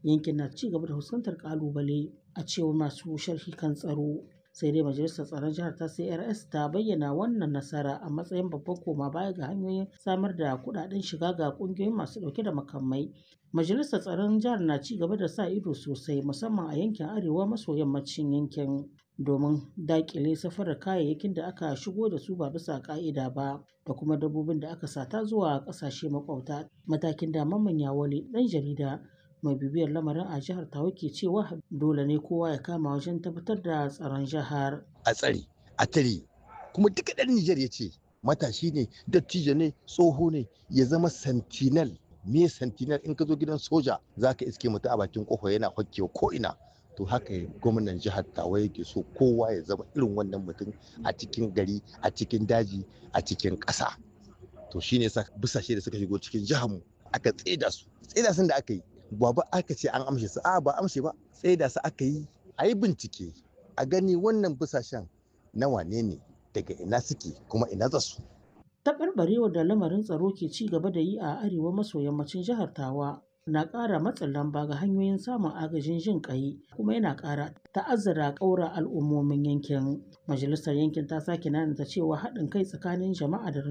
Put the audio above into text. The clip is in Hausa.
yankin na ci gaba da fuskantar kalubale a cewar masu sharhi kan tsaro sai dai majalisar tsaron jihar ta crs ta bayyana wannan nasara a matsayin babban koma baya ga hanyoyin samar da kudaden shiga ga kungiyoyin masu dauke da makamai majalisar tsaron jihar na ci gaba da sa ido sosai musamman a yankin arewa maso yammacin yankin domin dakile safarar kayayyakin da aka shigo da su ba bisa ka'ida ba da kuma dabbobin da aka sata zuwa kasashe makwabta matakin da mamman yawale dan jarida mai bibiyar lamarin a jihar tawa ke cewa dole ne kowa ya kama wajen tabbatar da tsaron jihar a tsare a tare kuma duka ɗan Nijar ya ce matashi ne dattijo ne tsoho ne ya zama sentinel me sentinel in ka zo gidan soja za ka iske mutu a bakin kofa yana hokkewa ko ina to haka gwamnan jihar tawa yake so kowa ya zama irin wannan mutum a cikin gari a cikin daji a cikin ƙasa to shine sa busashe da suka shigo cikin jihar mu aka tseda su tseda sun da aka yi ba ba aka ce an amshe su a ba amshe ba tseda su aka yi a yi bincike a gani wannan busashen na wane ne daga ina suke kuma ina za su taɓarɓarewar da lamarin tsaro ke ci gaba da yi a arewa maso yammacin jihar tawa na ƙara matsin lamba ga hanyoyin samun agajin jin ƙai kuma yana ƙara ta'azzara ƙaura al'ummomin yankin majalisar yankin ta sake nanata cewa haɗin kai tsakanin jama'a da